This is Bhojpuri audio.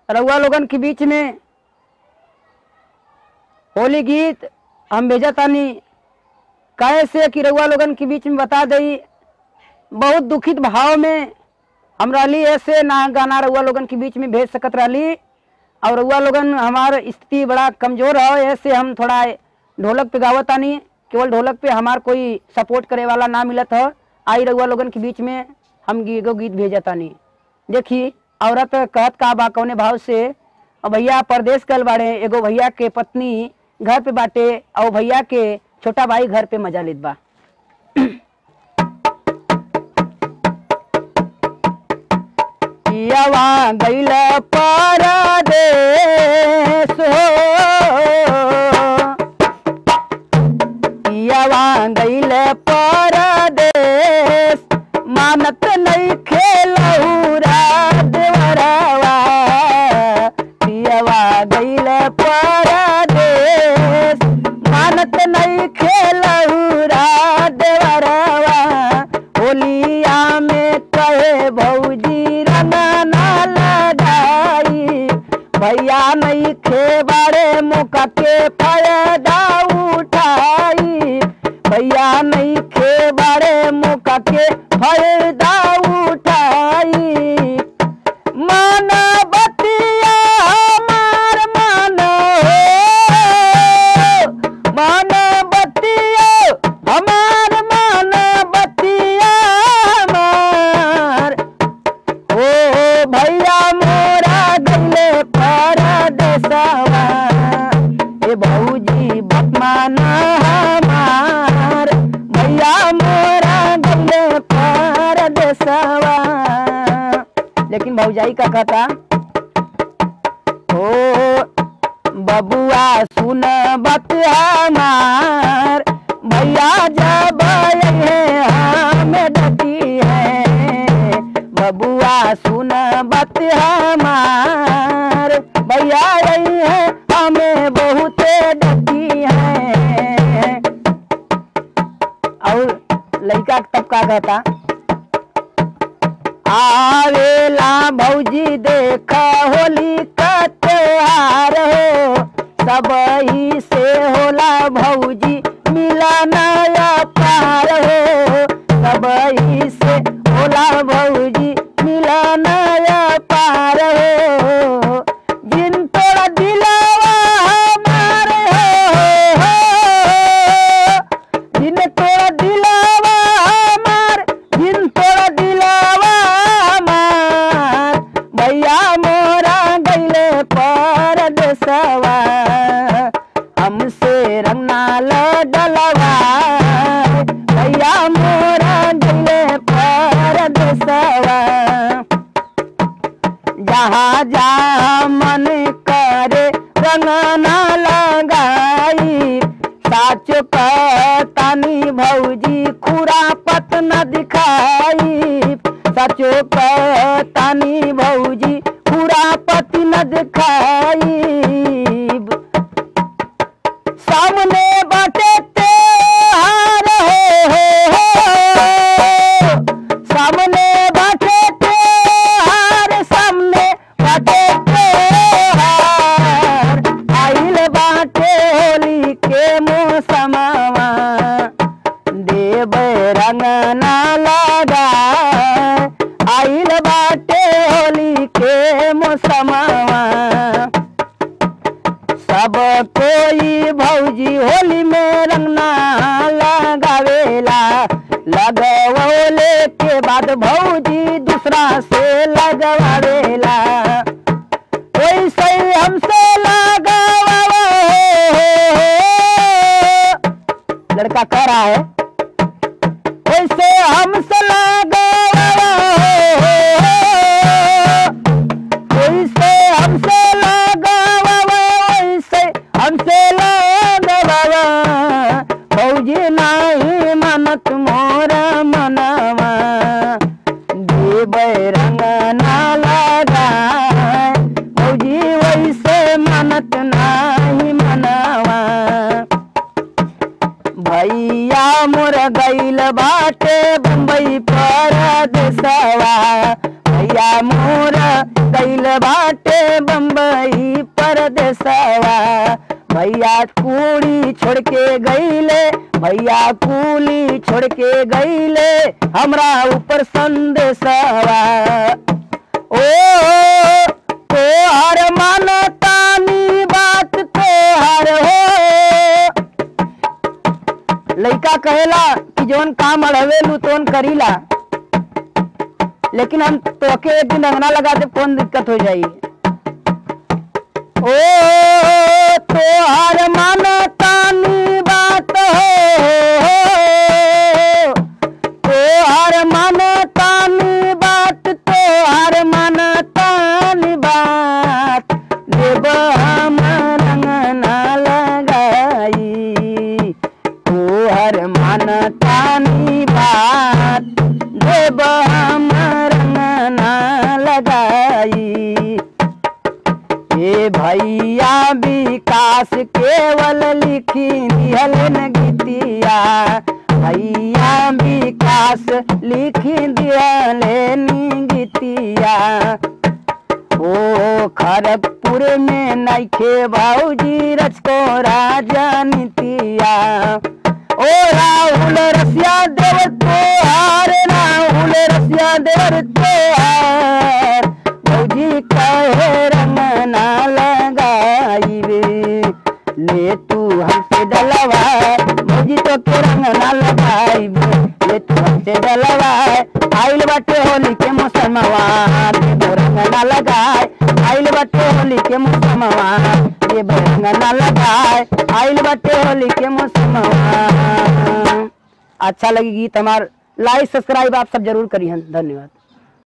रउआ लोगन के बीच में होली गीत हम भेजा तानी कैसे कि रउआ लोगन के बीच में बता दई बहुत दुखित भाव में हम रहली ऐसे ना गाना रउआ लोगन के बीच में भेज सकत रहली और रउआ लोगन हमार स्थिति बड़ा कमजोर है ऐसे हम थोड़ा ढोलक पे गावत तानी केवल ढोलक पे हमार कोई सपोर्ट करे वाला ना मिलत है आई रउआ लोगन के बीच में हम गी- एगो गीत भेजा तानी देखी औरत कहत का बा कौने भाव से और भैया परदेश कल बाड़े एगो भैया के पत्नी घर पे बाटे और भैया के छोटा भाई घर पे मजा लेत बा पियवा गैल परदेश हो पियवा गैल परदेश मानत नहीं खेलौरा देवरवा पियवा गैल परदेश मानत नहीं खेलौरा देवरवा होलिया में कहे भौजी रंगा ना लगाई भैया नहीं खे बड़े मुका के फायदा उठाई भैया नहीं खे बड़े मुका के फायदा उठाई माना बतिया हमार मानो माना बतिया हमार माना बतिया हमार ओ भैया मोरा गले परदेसवा ए भौजी बतमाना हमार भैया मोरा गले परदेसवा लेकिन भौजाई का कहता ओ बबुआ सुन बत हमार भैया जब ये हमें डटी है बबुआ सुन बत हमार भैया रही है हमें बहुत डटी है और लड़का तब का कहता आवेला भौजी देख होली का त्योहार हो सब ही से होला भौजी मिला नया पार हो सब ही से होला भौजी मिला नया पार हो जिन तोड़ा दिलावा हमार हो जिन तोड़ा दिलावा हमार जिन तोड़ा दिलावा हमार भैया मोरा गैले परदेसवा हमसे रंगना लडलवा भैया मोरा गैले परदेसवा जहाँ जहाँ मन करे रंगना लगाई साचो तानी भौजी खुरा पत न दिखाई सचो तानी भौजी खुरा पत न दिखाई सामने बाटे त्योहार हो, हो, हो। सामने बाटे त्योहार सामने बाटे त्योहार आइल बाटे होली के मौसमवा देव रंग ना लगा आइल बाटे होली के मौसमवा सब कोई भौजी होली में रंगना लगावेला लगवले के बाद भौजी दूसरा से लगवावेला वैसे हमसे लगावा लड़का कह रहा है वैसे हमसे लगावा वैसे हमसे लगावा वैसे हमसे लगावा फौजी नहीं मानत मोर मनवा देव रंग ना लगा फौजी वैसे मानत नहीं मनवा भैया मोर गैल बाटे बम्बई परदेसवा भैया मोर गैल बाटे बम्बई परदेसवा भैया कूड़ी छोड़ के गईले भैया कूली छोड़ के गईले हमरा ऊपर संदेशवा ओ तोहर मानतानी बात तोहर हो लइका कहेला कि जौन काम अड़वेलू तोन करीला लेकिन हम तोके एक दिन अंगना लगा दे कौन दिक्कत हो जाई ओ तोहर मानतानी बात हो तोहर मानतानी बात तोहर मानतानी बात देव हम रंगना लगाई तोहर मानतानी बात देव हम रंगना लगाई ए भैया विकास केवल लिखी दिहल न गीतिया भैया विकास लिखी दिहल नी गीतिया ओ खड़गपुर में नैखे भौजी रचको राजनीतिया ओ राहुल रसिया देवर तोहार राहुल रसिया देवर तोहार भौजी कहे रंग ना लगाइबे ले तू हमसे डलवा भौजी तो के रंग ना लगाइबे ले तू हमसे डलवा आइल बाटे होली के मौसमवा देबो रंग ना लगाए आइल बाटे होली के मौसमवा देबो रंग ना लगाए आइल बाटे होली के मौसमवा अच्छा लगी गीत हमार लाइक सब्सक्राइब आप सब जरूर करिए धन्यवाद